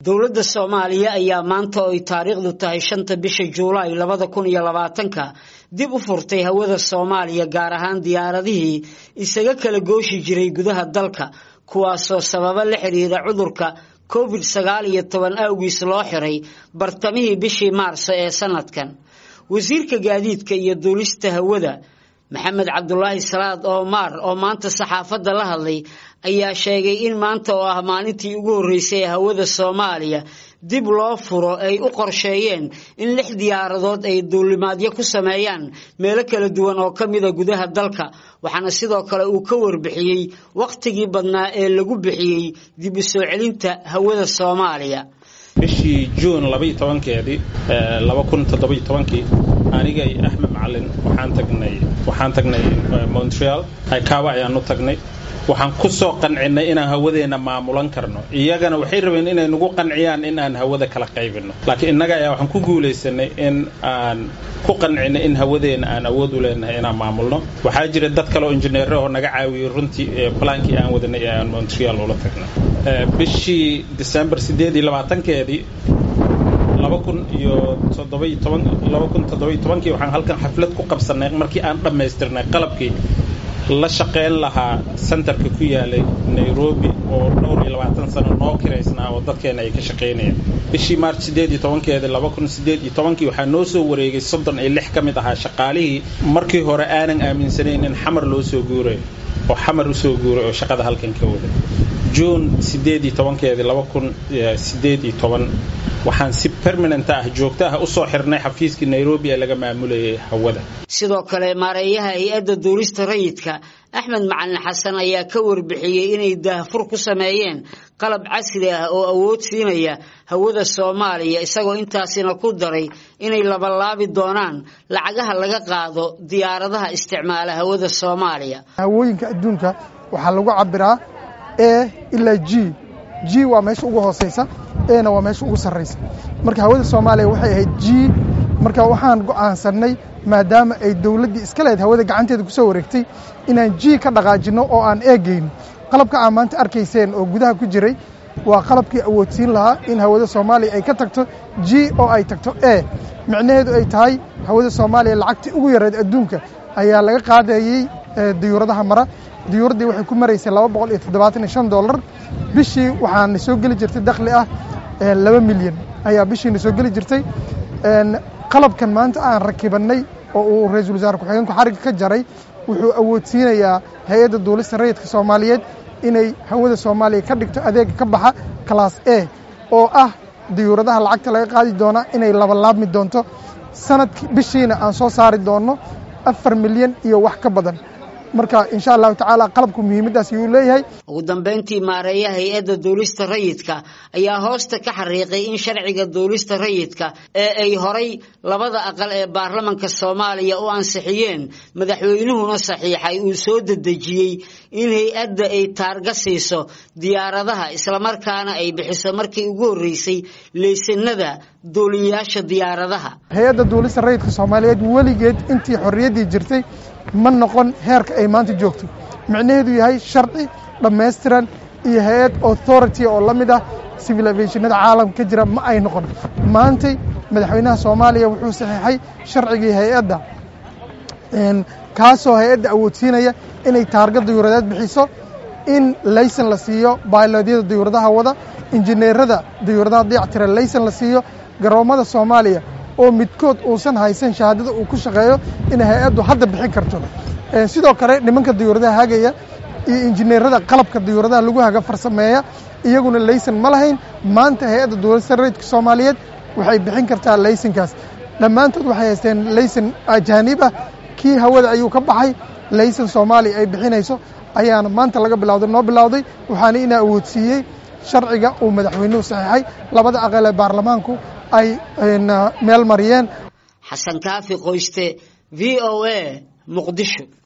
dowladda soomaaliya ayaa maanta oo ay taariikhdu tahay shanta bisha juulaay labada kun iyo labaatanka dib u furtay hawada soomaaliya gaar ahaan diyaaradihii isaga kala gooshi jiray gudaha dalka kuwaasoo sababo la xiriira cudurka covid sagaal iyo toban awgiis loo xiray bartamihii bishii maarso ee sanadkan wasiirka gaadiidka iyo duulista hawada maxamed cabdulaahi salaad oomaar oo maanta saxaafadda la hadlay ayaa sheegay in maanta oo ah maalintii ugu horreysay ee hawada soomaaliya dib loo furo ay u qorsheeyeen in lix diyaaradood ay duulimaadyo ku sameeyaan meelo kala duwan oo ka mida gudaha dalka waxaana sidoo kale uu ka warbixiyey wakhtigii badnaa ee lagu bixiyey dib u soo celinta hawada soomaaliya bishii juun labaiyo tobankeedii laba kun toddobiyo tobankii aniga iyo axmed macalin waxaan tagnay waxaan tagnay montreal haykaaba ayaan u tagnay waxaan ku soo qancinnay inaan hawadeenna maamulan karno iyagana waxay rabeen inay nagu qanciyaan in aan hawada kala qaybinno laakiin innaga ayaa waxaan ku guulaysanay in aan ku qancinay in hawadeenna aan awood u leenahay inaan maamulno waxaa jira dad kale oo injineero oo naga caawiyey runtii balaankii aan wadanay ee aan montreal ula tagnay bishii december siddeed iyo labaatankeedii laba kun iyo toddobiyo toban laba kun toddobiyo tobankii waxaan halkan xaflad ku qabsannay markii aan dhammaystirnay qalabkii la shaqayn lahaa centerka ku yaalay nairobi oo dhowr iyo labaatan sano noo kiraysnaa oo dadkeena ay ka shaqaynayaan bishii march siddeed iyo tobankeeda laba kun siddeed iyo tobankii waxaa noo soo wareegay soddon iyo lix ka mid ahaa shaqaalihii markii hore aanan aaminsanayn in xamar loo soo guuray oo xamar u soo guuray oo shaqada halkan ka waday juun siddeed iyo tobankeedii laba kun siddeed iyo toban waxaan si permanent ah joogto ah usoo xirnay xafiiskii nairobi ee laga maamulayay hawada sidoo kale maareeyaha hay-adda duulista rayidka axmed macalin xasan ayaa ka warbixiyey inay daahfur ku sameeyeen qalab casri ah oo awood siinaya hawada soomaaliya isagoo intaasina ku daray inay labalaabi doonaan lacagaha laga qaado diyaaradaha isticmaala hawada soomaaliya hawooyinka adduunka waxaa lagu cabiraa e ilaa g g waa meesha ugu hooseysa ena waa meesha ugu sarraysa marka hawada soomaaliya waxay ahayd g marka waxaan go'aansannay maadaama ay dowladdii iska lehed hawada gacanteeda ku soo wareegtay inaan g ka dhaqaajinno oo aan eegayno qalabka aa maanta arkayseen oo gudaha ku jiray waa qalabkii awoodsiin lahaa in hawada soomaaliya ay ka tagto g oo ay tagto e micnaheedu ay tahay hawada soomaaliya lacagtii ugu yareed adduunka ayaa laga qaadayey diyuuradaha mara diyuuraddii waxay ku maraysay laba boqol iyo toddobaatan iyo shan dollar bishii waxaana soo geli jirtay dakhli ah laba milyan ayaa bishiina soo geli jirtay qalabkan maanta aan rakibannay oo uu ra-iisul wasaare ku-xigeenku xarigga ka jaray wuxuu awoodsiinayaa hay-adda duulista rayidka soomaaliyeed inay hawada soomaaliya ka dhigto adeega ka baxa class a oo ah diyuuradaha lacagta laga qaadi doona inay labalaabmi doonto sanadki bishiina aan soo saari doonno afar milyan iyo wax ka badan marka insha allahu tacaala qalabku muhiimaddaas ayuu leeyahay ugu dambayntii maareeyaha hay-adda duulista rayidka ayaa hoosta ka xariiqay in sharciga duulista rayidka ee ay horay labada aqal ee baarlamanka soomaaliya u ansixiyeen madaxweynuhuna saxiixay uu soo dedejiyey in hay-adda ay taarga siiso diyaaradaha islamarkaana ay bixiso markii ugu horreysay leysanada duuliyayaasha diyaaradaha hay-adda duulista rayidka soomaaliyeed weligeed intii xorriyaddii jirtay ma noqon heerka ay maanta joogto micnaheedu yahay sharci dhammaystiran iyo hay-ad authority oo la mid ah civil aviationada caalamka ka jira ma ay noqon maantay madaxweynaha soomaaliya wuxuu saxiixay sharcigii hay-adda kaasoo hay-adda awoodsiinaya inay taarga diyuuradeed bixiso in laysan la siiyo bailodyada diyuuradaha wada injineerada diyuuradaha dayactira laysan la siiyo garoommada soomaaliya oo midkood uusan haysan shahaadada uu ku shaqeeyo inay hay-addu hadda bixin karto sidoo kale nimanka diyuuradaha hagaya iyo injineerada qalabka diyuuradaha lagu haga farsameeya iyaguna laysan ma lahayn maanta hay-adda duulista rayidka soomaaliyeed waxay bixin kartaa laysankaas dhammaantood waxay haysteen laysan ajaanib ah kii hawada ayuu ka baxay laysan soomaaliya ay bixinayso ayaana maanta laga bilawday noo bilowday waxaana inaa awoodsiiyey sharciga uu madaxweynuhu saxiixay labada aqal ee baarlamaanku ay meel mariyeen xasan kaafi qoyste v o a muqdisho